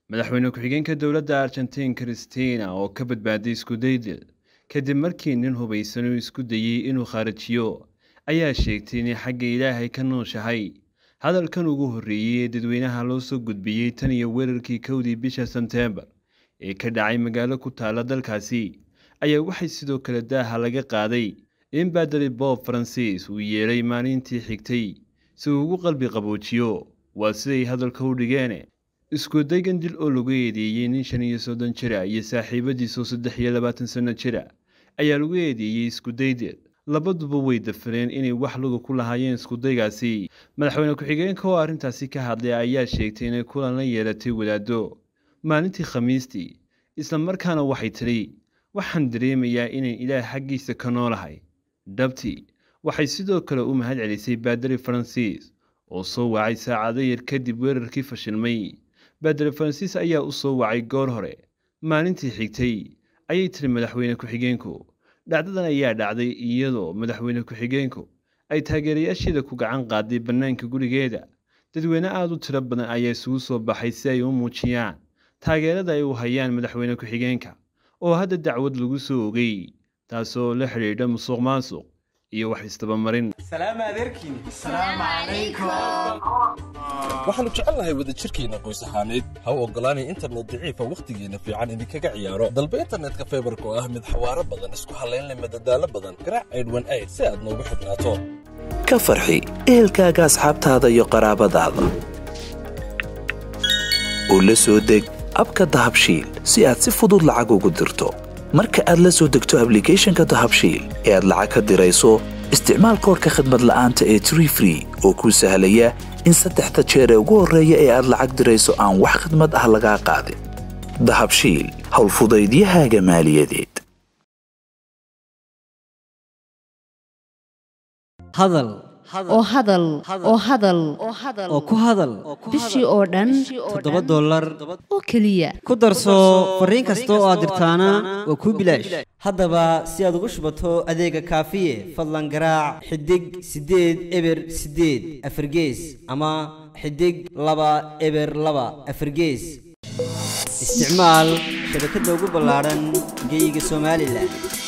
madaxweyne ku-xigeenka dowladda argentiin christina oo ka badbaaday iskudaydil kadib markii nin hubaysan uu isku dayey inuu khaarijiyo ayaa sheegtay inay xagga ilaahay ka nooshahay hadalkan ugu horreeyey ee dadweynaha loo soo gudbiyey tan iyo weerarkii kowdii bisha sebteembar ee ka dhacay magaalo ku taala dalkaasi ayaa waxay sidoo kale daaha laga qaaday in baadari bob faransiis uu yeedhay maalintii xigtay si uu ugu qalbi qaboojiyo waa siday hadalka u dhigeen iskudaygan dil oo lagu eedeeyey nin shan iyo soddon jira iyo saaxiibadiisoo saddex iyo labaatan sanno jira ayaa lagu eedeeyey iskudaydil labaduba way dafireen inay wax luga ku lahaayeen iskudaygaasi madaxweyne ku-xigeenka oo arrintaasi ka hadlay ayaa sheegtay inay kulan la yeelatay wadaaddo maalintii khamiistii isla markaana waxay tidhi waxaan dareemayaa inayn ilaah xaggiisa ka noolahay dhabtii waxay sidoo kale u mahad celisay baadari faransiis oo soo wacay saacado yar kadib weerarkii fashilmay baadari faransiis ayaa u soo wacay goor hore maalintii xigtay ayay tiri madaxweyne ku-xigeenku dhacdadan ayaa dhacday iyadoo madaxweyne ku-xigeenku ay taageerayaasheeda ku gacan qaaday bannaanka gurigeeda dadweyne aada u tiro badan ayaa isugu soo baxay si ay u muujiyaan taageerada ay u hayaan madaxweyne ku-xigeenka oo hadda dacwad lagu soo ogay taasoo la xidhiidha musuq maasuq iyo wax istabamarin waxaannu jecelnahay wadajirkeenna qoys ahaaneed ha u oggolaanay internet daciifa wakhtigeenna fiican idinkaga ciyaaro dalba internetka faybarka oo ah mid xawaaro badan isku hallaynle madadaalo badan garaac aydhwan ayd si aad noogu xidhnaato ka farxi ehelkaaga asxaabtaada iyo qaraabadaada u la soo deg abka dahabshiil si aad si fudud lacag ugu dirto marka aad la soo degto ablicathonka dahabshiil ee aad lacag ka dirayso isticmaal koorka khadmad la'aanta ee tree free oo kuu sahlaya in saddexda jeer ee ugu horreeya ee aad lacag dirayso aan wax khidmad ah lagaa qaadin dahabshiil howlfudaydiyahaaga maaliyadeed hadal oo hadal oo hadal oo ku hadal bishii oo dhan toddoba dollar oo keliya ku darso fariin kasta oo aad dirtaana waa kuu bilaash haddaba si aad ugu shubato adeega kaafiye fadlan garaac xidig siddeed eber siddeed afargees ama xidig laba eber laba afargees isticmaal shabakadda ugu ballaadhan geyga somalilan